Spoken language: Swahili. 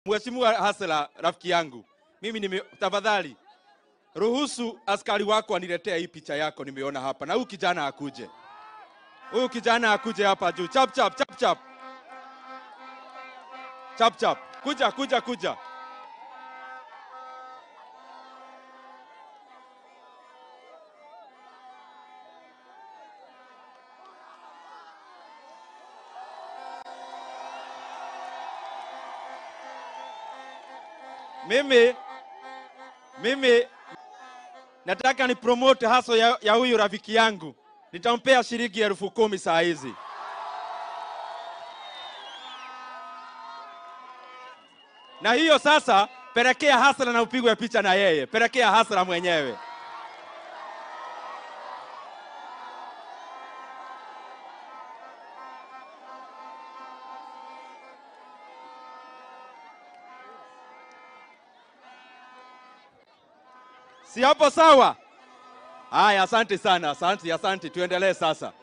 Mheshimiwa Hasela, rafiki yangu, mimi nime, tafadhali ruhusu askari wako aniletee hii picha yako nimeona hapa, na huyu kijana akuje, huyu kijana akuje hapa juu, chap chap chap chap chap chap, kuja kuja kuja. Mimi mimi nataka ni promote haso ya, ya huyu rafiki yangu, nitampea shilingi elfu kumi saa hizi. Na hiyo sasa, pelekea Hasla na upigwe picha na yeye, pelekea Hasla mwenyewe. Si hapo sawa? Haya, asante sana, asante, asante. Tuendelee sasa.